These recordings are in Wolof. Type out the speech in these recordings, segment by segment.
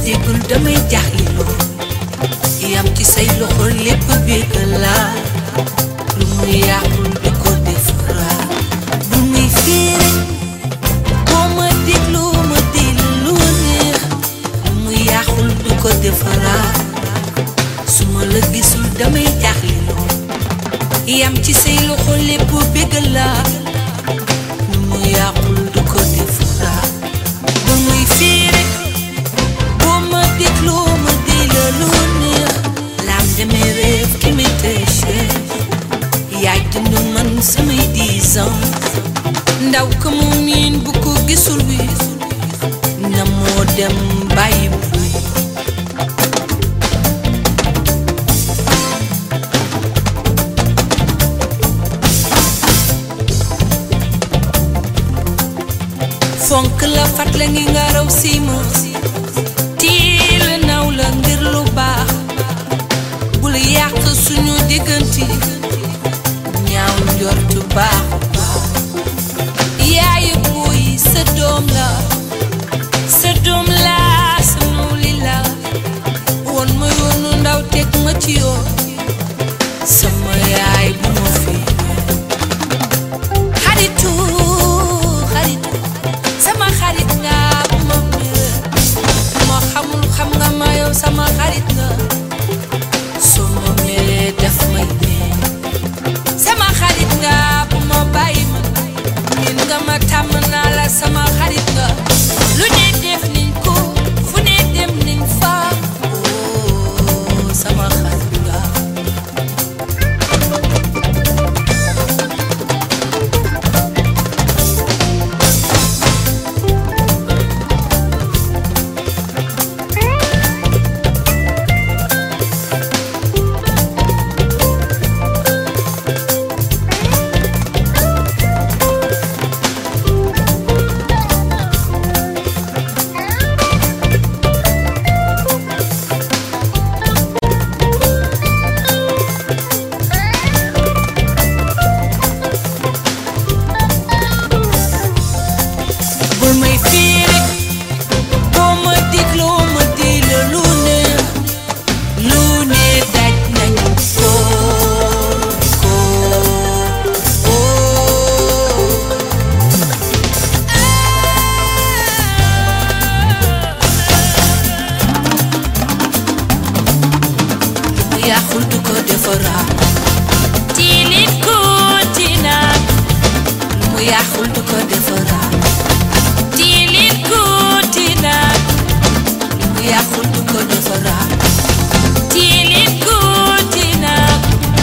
déggul damay jaaxle lool yam ci say loxo lépp bégg laa lu muy yàqul di ko defaraat bu muy fiire boo ma déglu ma di la lu neex lu muy yàqul di ko defaraat su ma la gisul damay jaaxle lool yam ci say loxo lépp bégg laa lu muy yàqul di ko defaraat bu muy fiire boo ma déglu ma di la lu neex laam demee réew ki may tëche yaay dund man samay dix ans ndaw ka mu miin bu ko gisul wi na moo dem bàyyi bu fonk la fat la ngi nga raw siima tiil naw la ngir lu baax bul yàq suñu digganti ñaaw njortu baax yaayu buy sa doom la sa doom la sa nuuli la woon ma yoonu ndaw teg ma ci yoon sama yaay bu ma fi xaritu xaritu sama xarit nga bu ma mere moo xamul xam nga ma yow sama xarit nga soo ma meree daf may mee sama xarit nga bu ma bàyyi ma min nga ma tàmm naa la sama xarit nga lu ne def niñ ko fu ne dem niñ fa oh sama xarit nga bul may fiire boo ma dégloo ma di la lu ne lu ne daj nañu ko ko oh. lu mu yàqul du ko defaraat tilit ko tinaat lu mu yàqul du ko defaraat tilit ko tinaat lu mu yàqul du ko defaraat tilit ko tinaat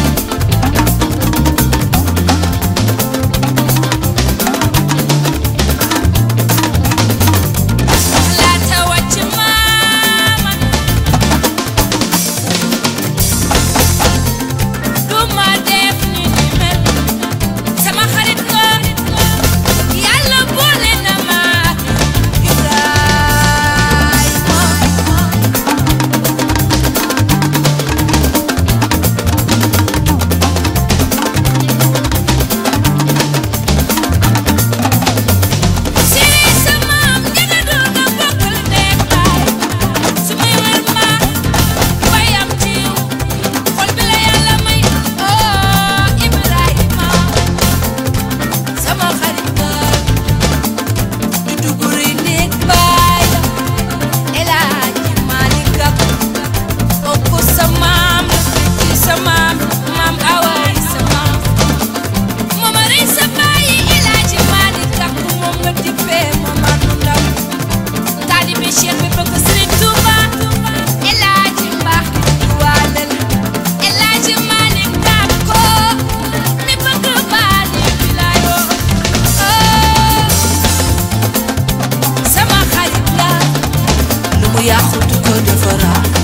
laata wàcc maama du ma def ni ni mel sama xarit nga yàlla boole na ma ak Ibrahima siri sama am njëga doon nga bokkal nekk baay su may wër ma bayam ci yow xol bi la yàlla may oh Ibrahima sama xarit nga du duguri nekk baay El Hadji Malick Gakou ëpp sa maam la ci sa maam maam awaay sa maam moom a rey sa bàyyi El Hadji Malick Gakou moom nga dippee moom anu ndaw taalibe Cheikh bi bëgg Sëriñ Tuuba El Hadji mbaax ki waalal El Hadji Malick Gakou mi bëgg baali bilaayoo sama xarit la lu mu yàqu du ko defaraat